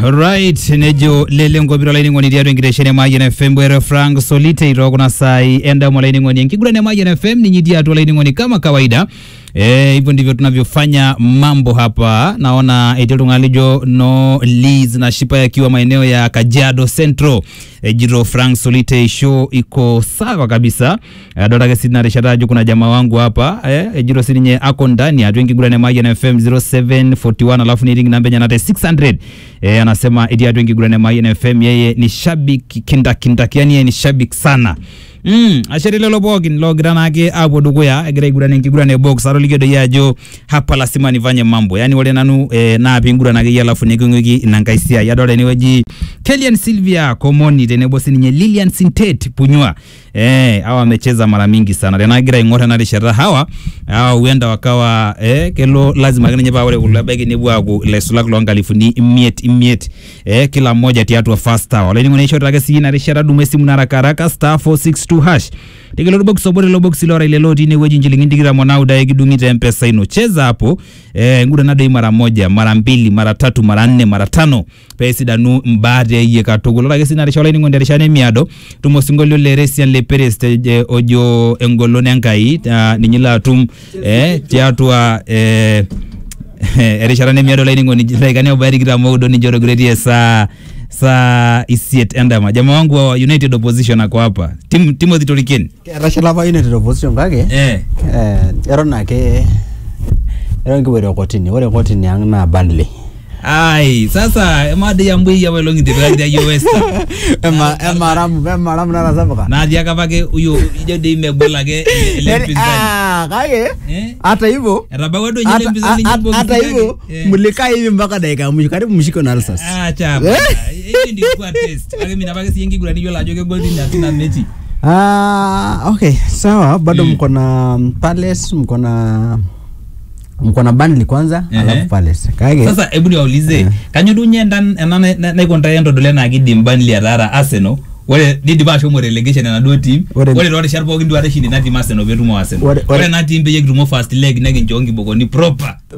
right nejo lele nkopiro laining'oni tiatua enkitesheni e Mayian FM bwere Frank Solite iro kuna sai endamo laining'oni enkiguran e Mayian FM ninyi tiatua laining'oni kama kawaida Eh, hivyo ndivyo tunavyofanya mambo hapa. Naona etii oltung'ani lijo no Liz na Shipa yakiwa maeneo ya Kajiado Central. Eh, jiro Frank Solite show iko sawa kabisa. Adota ake sina rishata ajo kuna jamaa wangu hapa eh, ejiro sininye ako ndani atu enkiguran e Mayian FM 0741 alafu ni ring namba enye nate 600 eh, anasema etii atua enkiguran e Mayian FM yeye ni shabiki kindakindaki yani yeye ni shabiki sana Mm, ashere lelo pookin logira naake apuo dukuya egira aiguran enkiguran e box atolikio doi ajo hapa lasima nifanye mambo yani ore nanu eh, naa piinguran akeyie alafu niking'uiki ina nkae siai adolta enewueji Kelian Sylvia Komoni tenebo sininye Lilian Sintet Punyua eh, hawa wamecheza mara mingi sana tenagira aing'or ena rishata hawa hawa huenda wakawa eh, kelo lazima ake ninye paa ore kulo ebaiki nepuo aaku ilaisulak loonkalifuni imiet imiet eh, kila mmoja tiatua first hour olainining'oni aishorita ake sii ina rishata dumu esimu naraka haraka star 462 hash tegelo box obo lelo box lora ile loti ine wueji nchilingini tikitam onauda ekidung'ite mpesa ino cheza hapo eh, nguda nadoi mara moja mara mbili mara tatu mara nne mara tano peesidanu mbaate eyie katukul ore ake sii narisha olainining'oni terishata emiado tumo osinkolio le Resian le Perez te- ojo engolon enkai ah, ninye ilo atum eh, tiatua eh, erishata nemiado olainining'oni dakikani obaya tikitam oudo ninche otogiretie saa saa isiet endama jamaa wangu wa United Opposition ako hapa Tim, Timothy Toriken Etashala apa United opposition kake eh. eh, eton ake eton kipoito kotini ore kotini ang naa Burnley ai sasa emadi yambui apa ilong'i tipikakita yio Western Ema- emaramu emaramu natasapuka natii ake apake huyo ijo dei megol ake ele- ele Yaani, mpinzani ah, kake Eh? hata hivyo etabawua duo nye ele hata- mpinzani hata- nyimbo hata kiti hivyo yake. Eh. mlikaa hivi mpaka dakika ya mwisho karibu mshiko na alsas Ah, chapa. Hiyo ndio ilikuwa test. Ake mimi napaka siyengi kula niyo lajo ke gol ni atina mechi. Ah, okay sawa bado Mm. mko na Palace mko na mko na Burnley kwanza Ehe. alafu Palace kake Sasa hebu niwaulize, Eh. kanyo duo nye ndan ena na- na- naikonta entodole naa kidim Burnley ataara Arsenal. Ore nidipa ashomo relegation enaduo team. Ore- Ore toorishat pookin duo atashindi ina team Arsenal peetumo Arsenal. Ore- ore- Ore ena team peyie kitumo first leg nekinchoo nkibokoni proper.